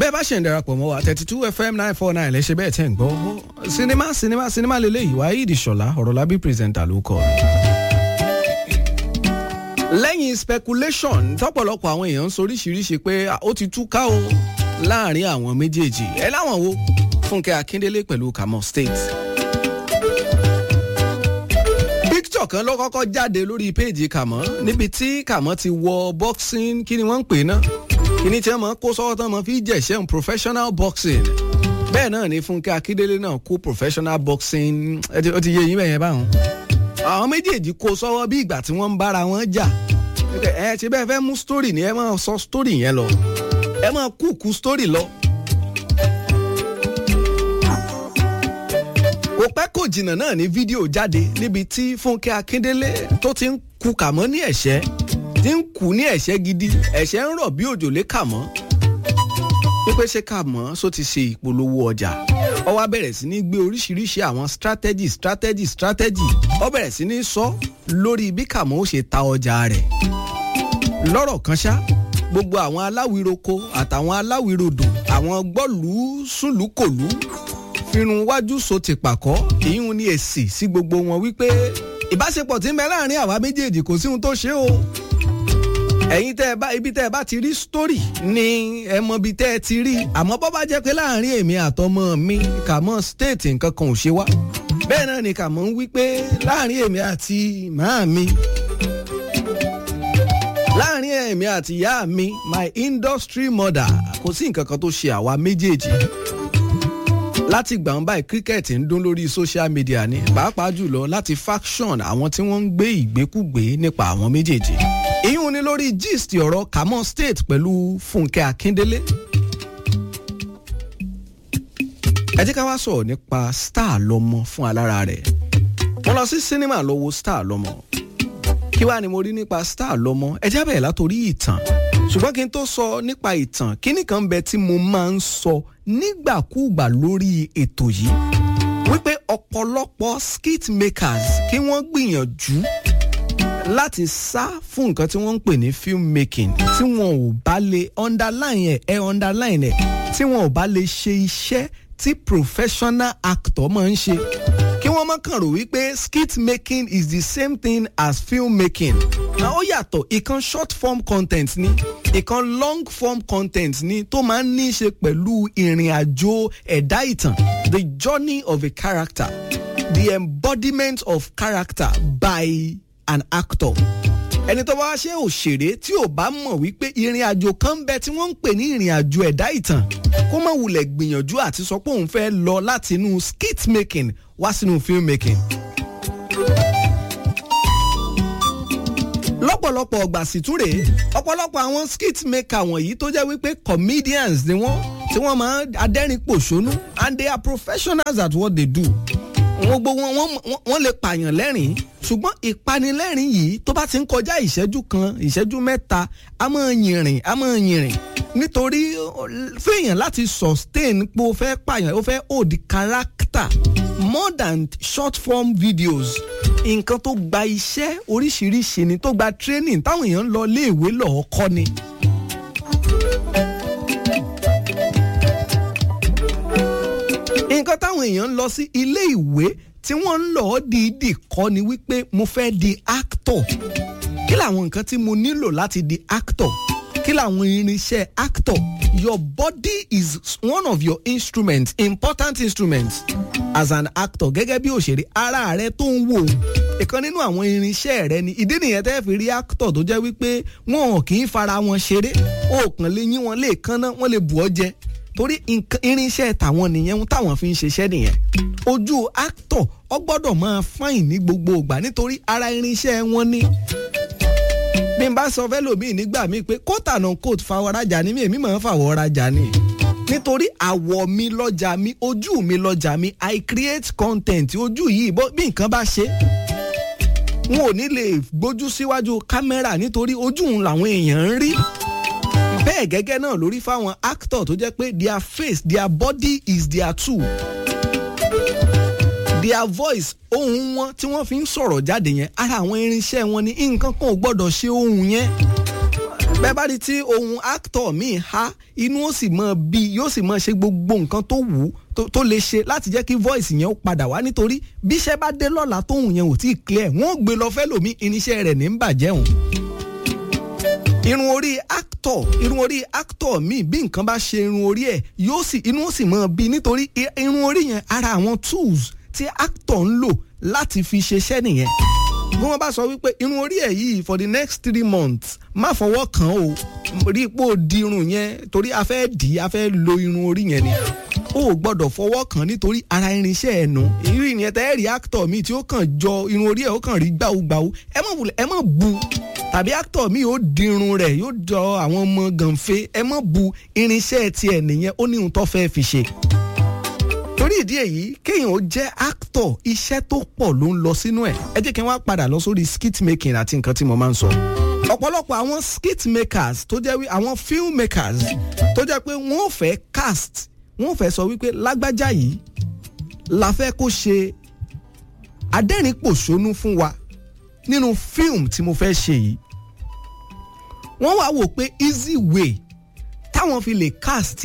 bẹ́ẹ̀ bá ṣe ń darapọ̀ mọ́ wa thirty two fm nine four nine lẹ́sẹ̀ bẹ́ẹ̀ tẹ̀ ń gbọ́ sinimá sinimá sinimá lélẹ́yìí Waheed Ṣọlá ọ̀rọ̀lábí pírẹsẹ̀ntà ló kọ́ lẹ́yìn speculation tọ́pọ̀lọpọ̀ àwọn èèyàn ń soríṣiríṣi pé ó ti túká o láàrin àwọn méjèèjì ẹ láwọn wo Fúnkẹ́ Akíndélé pẹ̀lú Kamo State picture kan ló kọ́kọ́ jáde lórí péèjì Kamo níbi tí Kamo ti wọ boxing kí ni wọ́n ń pè náà kí ni tí wọ́n máa kó sọ́wọ́ tán máa fi jẹ̀ṣẹ́ professional boxing bẹ́ẹ̀ náà ni Fúnkẹ́ Akíndélé náà kó professional boxing ó ti yé yín bẹ́ẹ̀ yẹn báwọn àwọn méjèèjì kó sọ́wọ́ bí ìgbà tí wọ́n ń bára wọn jà ẹ ṣe bẹ́ẹ̀ fẹ́ mú story ni ẹ máa sọ story yẹn lọ ẹ máa kúkú story lọ. kò pẹ́ kò jìnnà náà ní fídíò jáde níbi tí Fúnkẹ́ Akíndélé tó ti ń ku Kàmọ́ ní ẹ̀ṣẹ́ ti ń kú ní ẹ̀ṣẹ́ gidi ẹ̀ṣẹ́ ń rọ̀ bí òjò lé Kàmọ́ wípé ṣé Kàmọ́ só ti ṣe ìpolówó ọjà ó wá bẹ̀rẹ̀ sí ní gbé oríṣiríṣi àwọn strategy strategy strategy ó bẹ̀rẹ̀ sí ní sọ lórí bí Kàmọ́ ó ṣe ta ọjà rẹ̀ lọ́rọ̀ kan ṣá gbogbo àwọn aláwìroko àtàwọn aláwìrodò àwọn gbọ́lù súnlùkòlù firun wájú so ti pàkọ́ ìyún ní èsì sí gbogbo wọn wípé ìbáṣepọ̀ tí ń bẹ láàrin àwa méjèèjì kò sí ohun tó ṣe o ẹ̀yin tẹ́ ẹ bá ibi tẹ́ ẹ bá ti rí story ni ẹ mọ ibi tẹ́ ẹ ti rí àmọ́ bọ́ bá jẹ́ pé láàrin èmi àtọmọ mi Kàmọ́ state nǹkan kan ò ṣe wá bẹ́ẹ̀ náà ni Kàmọ́ ń wí pé láàrin èmi àti màá mi láàrin èmi àti ìyá mi my industry mother kò sí nǹkan kan tó ṣe àwa méjèèjì láti gbà ń báyìí cricket ń dún lórí social media ni pàápàá jùlọ láti faction àwọn tí wọ́n ń gbé ìgbékúgbé nípa àwọn méjèèjì ìyún ni lórí gist ọ̀rọ̀ Kamo State pẹ̀lú Fúnkẹ́ Akíndélé. ẹ jẹ́ ká wá sọ̀rọ̀ nípa star lọ́mọ fún alára rẹ̀ mo lọ sí sinimá lọ wo star lọ́mọ kí wàá ni mo rí nípa star lọ́mọ ẹ jábẹ̀ látòrí ìtàn ṣùgbọ́n kí n tó sọ nípa ìtàn kíní kan bẹ tí mo máa ń sọ nígbàkúùgbà lórí ètò yìí wípé ọ̀pọ̀lọpọ̀ skit makers kí wọ́n gbìyànjú láti sá fún nǹkan tí wọ́n ń pè ní film making tí wọn ò bá lè underline ẹ̀ ẹ̀ underline ẹ̀ tí wọn ò bá lè ṣe iṣẹ́ tí professional actor máa ń ṣe kí wọ́n má kàn rò wípé skit making is the same thing as film making na ó yàtọ̀ ìkan short form content ni ìkan long form content ni tó máa ń ní í ṣe pẹ̀lú ìrìn àjò ẹ̀dá ìtàn the journey of a character the embodiment of character by an actor ẹni tó bá wá ṣe òṣèré tí ò bá mọ̀ wípé ìrìn àjò kan ń bẹ tí wọ́n ń pè ní ìrìn àjò ẹ̀dá ìtàn kó má wulẹ̀ gbìyànjú àti sọ pé òun fẹ́ lọ láti inú skit making wá sínú film making. lọ́pọ̀lọpọ̀ ọgbà sì tún rèé ọ̀pọ̀lọpọ̀ àwọn skit maker wọ̀nyí tó jẹ́ wípé comedians ni wọ́n tí wọ́n máa adẹ́rìn pòṣónú and they are professionals at what they do gbogbo wọn wọn lè pààyàn lẹ́rìn ṣùgbọ́n ìpanilẹ́rìn yìí tó bá ti ń kọjá ìṣẹ́jú kan ìṣẹ́jú mẹ́ta a máa yìnrìn a máa yìnrìn nítorí fẹ́yàn láti sustain pé o fẹ́ pààyàn o fẹ́ hold character more than short form videos nǹkan tó gba iṣẹ́ oríṣiríṣi ni tó gba training táwọn èèyàn ń lọ iléèwé lọ́ọ́ kọ́ ni. nǹkan táwọn èèyàn ń lọ sí ilé ìwé tí wọ́n ń lọ dìídì kọ́ ni wípé mo fẹ́ di actor kí làwọn nǹkan tí mo nílò láti di actor kí làwọn irinṣẹ́ actor your body is one of your instruments important instruments as an actor gẹ́gẹ́ bí òṣèré ara rẹ tó ń wò ìkan nínú àwọn irinṣẹ́ rẹ ni ìdí nìyẹn tẹ́ fi rí actor tó jẹ́ wípé wọn kì í fara wọn ṣeré ó kàn lè yín wọn lè kánná wọn lè bù ọ́ jẹ torí irinṣẹ́ tàwọn nìyẹn táwọn fi ń ṣiṣẹ́ nìyẹn ojú actor ọ gbọ́dọ̀ máa fáìn ní gbogbo ìgbà nítorí ara irinṣẹ́ wọn ni bí n bá sọ fẹ́lòmíì nígbà míì pé coat and coat fàwọ̀rajà ni mí èmi máa ń fàwọ̀rajà ni nítorí àwọ̀ mi lọ́jà mi ojú mi lọ́jà mi i create content ojú yìí bí nǹkan bá ṣe n ò ní lè gbójú síwájú kámẹ́rà nítorí ojú òun làwọn èèyàn ń rí bẹ́ẹ̀ gẹ́gẹ́ náà lórí fáwọn actor tó jẹ́ pé their face their body is their tool their voice ohùn wọn tí wọ́n fi ń sọ̀rọ̀ jáde yẹn ara àwọn irinṣẹ́ wọn ni nǹkan kan ò gbọ́dọ̀ ṣe ohùn yẹn bẹ́ẹ̀ bá rí tí ohun actor míì há inú ó sì máa bí yóò sì máa ṣe gbogbo nǹkan tó wù ú tó lè ṣe láti jẹ́ kí voice yẹn ó padà wá nítorí bí iṣẹ́ bá dé lọ́la tóhùn yẹn ò tí ì clear wọ́n ó gbé lọ fẹ́ lòmí irinṣẹ́ rẹ̀ ní ń bàjẹ́ òun. irun orí actor irun orí actor míì bí nǹkan bá ṣe irun orí ẹ̀ yóò sì inú ó sì máa bí nítorí irun orí yẹn ara àwọn tools tí actor ń lò láti fi ṣeṣẹ́ nìyẹn bí wọ́n bá sọ wípé irun orí ẹ̀ yìí for the next three months má fọwọ́ kàn ó rí ipò dirun yẹn torí a fẹ́ dì í a fẹ́ lo irun orí yẹn ni ó ò gbọ́dọ̀ fọwọ́ kàn nítorí ara irinṣẹ́ ẹ̀ nù irú ìyẹn tẹ́ ẹ̀ rí actor mi tí ó kàn jọ irun orí ẹ̀ ó kàn rí gbàùgbàù ẹ má ẹ má bu tàbí actor mi ó dirun rẹ̀ yóò jọ àwọn ọmọ gànfẹ́ ẹ má bu irinṣẹ́ tiẹ̀ nìyẹn ó ní ohun tó fẹ́ fi ṣe torí ìdí èyí kéèyàn ó jẹ́ actor iṣẹ́ tó pọ̀ ló ń lọ sínú ẹ̀ ẹ jẹ́ kí n wá padà lọ sórí skit making àti nǹkan tí mo máa ń sọ. ọ̀pọ̀lọpọ̀ àwọn skit makers tó jẹ́ àwọn film makers tó jẹ́ pé wọ́n ò fẹ́ cast wọ́n ò fẹ́ sọ wípé lágbájá yìí la fẹ́ kó ṣe adẹ́rìn-pòṣónú fún wa nínú film tí mo fẹ́ ṣe yìí. wọ́n wá wò pé easy way táwọn fi lè cast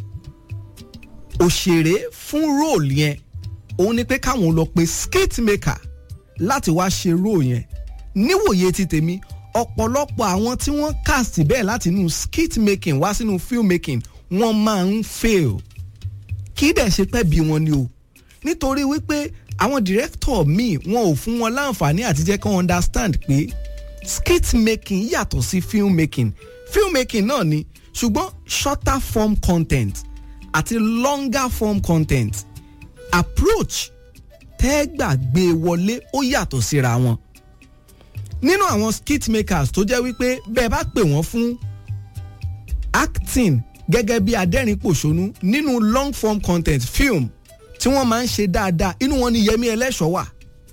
òṣèré fún role yẹn òun ni pé káwọn lọ pe skit maker láti wá ṣe role yẹn níwòye ti tèmi ọ̀pọ̀lọpọ̀ àwọn tí wọ́n cast bẹ́ẹ̀ láti inú skit making wá sínú film making wọ́n máa ń fail kí dẹ̀ ṣe pẹ́ bí wọn ni o nítorí wípé àwọn director míì wọn ò fún wọn láǹfààní àti jẹ́ kí wọ́n understand pé skit making yàtọ̀ sí film making film making náà ni ṣùgbọ́n shorter form content àti longer form content approach tẹ́gbàgbé wọlé ó yàtọ̀ síra wọn. nínú àwọn skit makers tó jẹ́ wípé bẹ́ẹ̀ bá pè wọ́n fún acting gẹ́gẹ́ bí adẹ́rìn-pòṣónú nínú long form content film tí wọ́n máa ń ṣe dáadáa inú wọn ni Yẹmí Ẹlẹ́ṣọ̀ wà.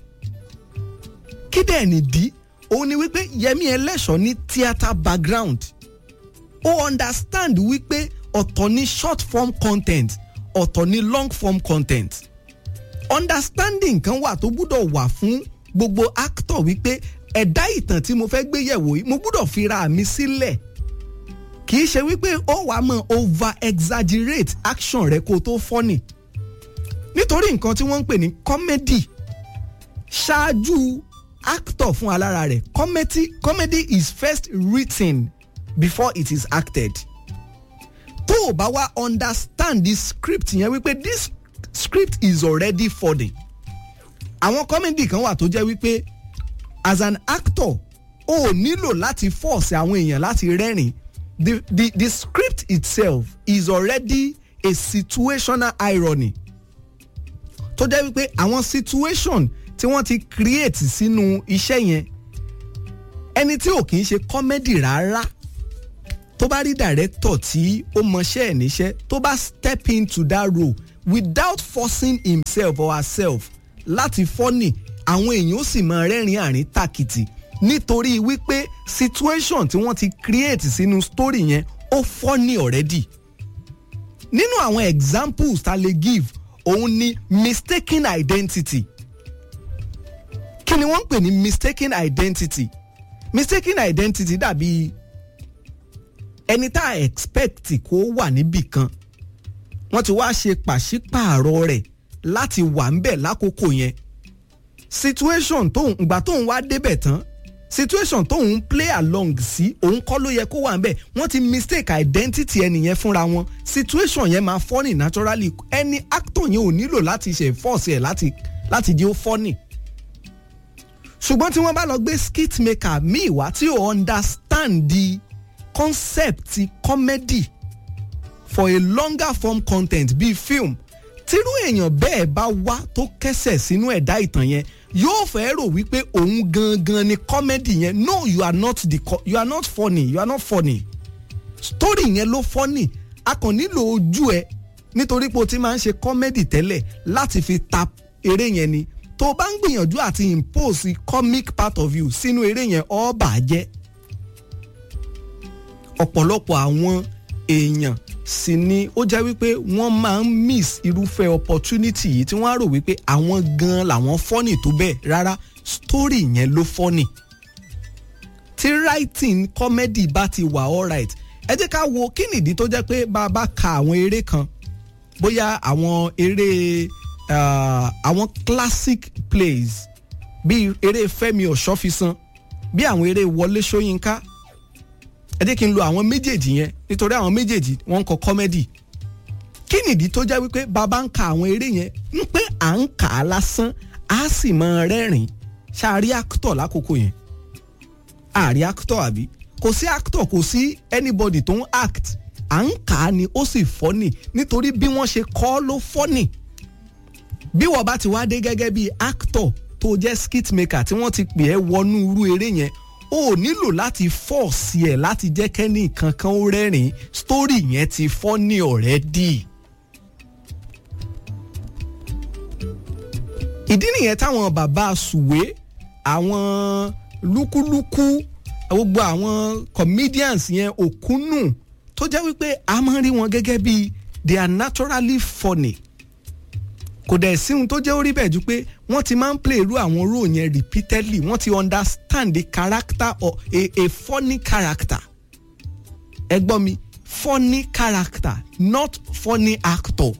kí dẹ̀ nìdí òun ni wípé Yẹmí Ẹlẹ́ṣọ̀ ní theatre background ó understand wípé ọ̀tọ̀ ní short form content ọ̀tọ̀ ní long form content understanding kan wà tó gbúdọ̀ wà fún gbogbo actor wípé ẹ̀dá ìtàn tí mo fẹ́ gbé yẹ̀wò yìí mo gbúdọ̀ fira mi sílẹ̀ kì í ṣe wípé ó wàá mọ̀ over exaggerate action rẹ kó tó fọ́nì nítorí nǹkan tí wọ́n ń pè ní comedy ṣáájú actor fún alára rẹ̀ comedy comedy is first written before it is acted tó o bá wá understand the script yẹn wípé this script is already funny àwọn comedy kan wà tó jẹ́ wípé as an actor o ò nílò láti force àwọn èèyàn láti rẹ́rìn the the the script itself is already a situational irony tó jẹ́ wípé àwọn situation tí wọ́n ti create sínú iṣẹ́ yẹn ẹni tí ò kì í ṣe comedy rárá tó bá rí director tí ó mọṣẹ́ ẹ̀ níṣẹ́ tó bá step into that role without forcing himself or herself láti fọ́nì àwọn èèyàn ó sì máa rẹ́rìn àrín tàkìtì nítorí wípé situation tí wọ́n ti create sínú story yẹn ó fọ́nì already nínú àwọn examples ta lè give òun ni mistaken identity kí ni wọ́n ń pè ní mistaken identity mistaken identity dàbí ẹni tá a expect kó wà níbì kan wọ́n ti wá ṣe pàṣípààrọ̀ rẹ̀ láti wà ńbẹ̀ lákòókò yẹn situation tóun ìgbà tóun wá débẹ̀ tán situation tóun play along sí òun kọ́ ló yẹ kó wà ńbẹ̀ wọ́n ti mistake identity ẹnìyẹn fúnra wọn situation yẹn máa funny naturally ẹni actor yẹn ò nílò láti ṣe force ẹ̀ láti láti di ó funny ṣùgbọ́n tí wọ́n bá lọ gbé skit maker míì wá tí ò understand the concept comedy for a longer form content bíi film tírú èèyàn bẹ́ẹ̀ bá wá tó kẹsẹ̀ sínú ẹ̀dá ìtàn yẹn yóò fẹ́ rò wípé òun gangan ni comedy yẹn no you are not the you are not funny you are not funny story yẹn ló funny a kàn nílò ojú ẹ nítorí pé o ti máa ń ṣe comedy tẹ́lẹ̀ láti fi ta eré yẹn ni tó o bá ń gbìyànjú àti impose comic part of you sínú eré yẹn ó bàjẹ́ ọ̀pọ̀lọpọ̀ àwọn èèyàn sì ni ó jẹ́ wípé wọ́n máa ń miss irúfẹ́ opportunity yìí tí wọ́n á rò wípé àwọn gan làwọn fọ́nì tó bẹ́ẹ̀ rárá story yẹn ló fọ́nì tí writing comedy bá ti wà alright ẹ jẹ́ ká wo kí nìdí tó jẹ́ pé bá a bá ka àwọn eré kan bóyá àwọn eré uh, àwọn classic plays bíi eré Fẹ́mi Ọ̀ṣọ́fisan bí àwọn eré Wọlé Ṣóyínká ẹ jẹ́ kí n lo àwọn méjèèjì yẹn nítorí àwọn méjèèjì wọ́n ń kọ comedy kí nìdí tó jẹ́ wípé bàbá ń ka àwọn eré yẹn ń pé à ń kà á lásán á sì máa rẹ́rìn ṣáàrí actor lákòókò yẹn àrí actor àbí kò sí actor kò sí anybody tó ń act à ń kà á ni ó sì fọ́nì nítorí bí wọ́n ṣe kọ́ ló fọ́nì bí wọ́n bá ti wá dé gẹ́gẹ́ bí actor tó jẹ́ skit maker tí wọ́n ti pè ẹ́ wọnú irú eré yẹn o ò nílò láti fọ́ọ̀sì ẹ̀ láti jẹ́ kẹ́ni kankan ó rẹ́rìn story yẹn ti fọ́nì already. ìdí nìyẹn táwọn bàbá sùwé àwọn lúkúlúkú gbogbo àwọn comedians yẹn òkúnnù tó jẹ́ wípé a máa ń rí wọn gẹ́gẹ́ bí they are naturally funny kò dẹ̀ sí ohun tó jẹ́ orí bẹ́ẹ̀ ju pé wọ́n ti máa ń play irú àwọn role yẹn repeatedly wọ́n ti understand the character or a, a funny character ẹ gbọ́ mi funny character not funny actor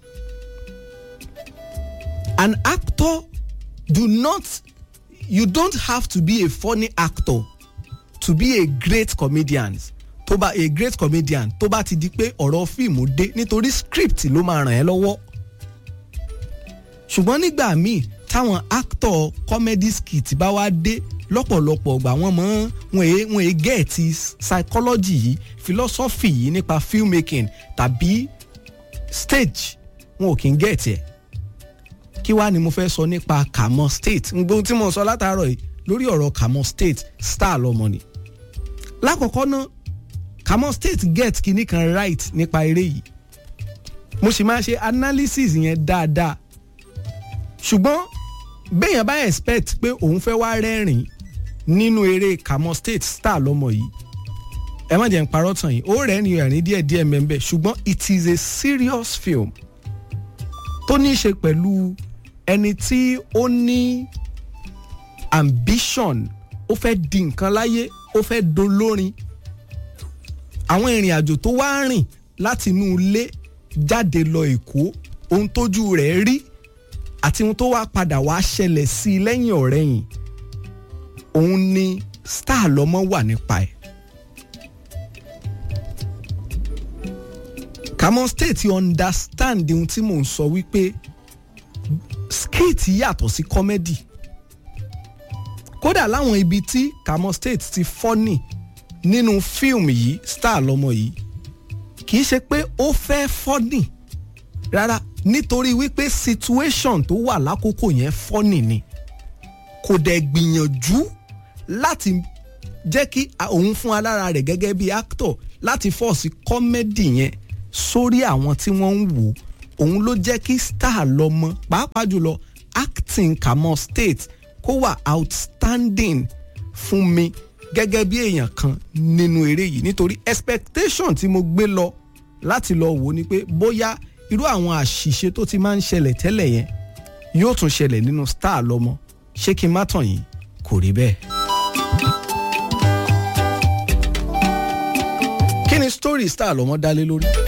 an actor do not you don't have to be a funny actor to be a great comedian tó bá a great comedian tó bá ti di pé ọ̀rọ̀ fíìmù dé nítorí script ló máa ràn ẹ́ lọ́wọ́ ṣùgbọ́n nígbà míì táwọn actor comedy skit bá wá dé lọ́pọ̀lọpọ̀ ọgbà wọ́n mọ̀ wọ́n èé wọ́n èé gẹ̀ẹ́tì psychology yìí philosophy yìí nípa filmmaking tàbí stage wọn ò kí ń gẹ̀ẹ́tì ẹ̀ kí wàá ni mo fẹ́ sọ nípa Kamo State gbogbo tí mo sọ látàárọ̀ yìí lórí ọ̀rọ̀ Kamo State star lọmọ ni lákọ̀ọ́kọ́ náà Kamo State get kinní kan right nípa eré yìí mo sì máa ṣe analysis yẹn dáadáa ṣùgbọ́n béèyàn bá expect pé òun fẹ́ wá rẹ́rìn nínú eré Kamo State star lọ́mọ yìí ẹ má jẹ́ n parọ́ tàn yìí ó rẹ́rìn ẹ̀rín díẹ̀ díẹ̀ mẹ́mbẹ́ ṣùgbọ́n it is a serious film tó ní í ṣe pẹ̀lú ẹni tí ó ní ambition ó fẹ́ di nǹkan láyé ó fẹ́ dolórin àwọn ìrìn àjò tó wá rìn láti inú ilé jáde lọ Èkó ohun tójú rẹ̀ rí àti ohun tó wá padà wá ṣẹlẹ̀ sí i lẹ́yìn ọ̀rẹ́yìn òun ni star lọ́mọ wà nípa ẹ̀. Kamo State understand ohun tí mò ń sọ wípé skit yàtọ̀ sí comedy kódà láwọn ibi tí Kamo State ti fọ́nì nínú fíìmù yìí star lọ́mọ yìí kì í ṣe pé ó fẹ́ fọ́nì rárá nítorí wípé situation tó wà lákòókò yẹn fọ́nì ni kò dẹ̀ gbìyànjú láti jẹ́ kí òun fún alára rẹ̀ gẹ́gẹ́ bí actor láti fọ́ọ̀sì comedy yẹn sórí àwọn tí wọ́n ń wò òun ló jẹ́ kí star lọ́mọ pàápàá jùlọ acting Kamo State kó wà outstanding fún mi gẹ́gẹ́ bí èèyàn kan nínú eré yìí nítorí expectation tí mo gbé lọ láti lọ wò ni pé bóyá irú àwọn àṣìṣe tó ti máa ń ṣẹlẹ̀ tẹ́lẹ̀ yẹn yóò tún ṣẹlẹ̀ nínú star lọ́mọ ṣé kí n má tàn yín kò rí bẹ́ẹ̀. kí ni story star lọ́mọ dálé lórí.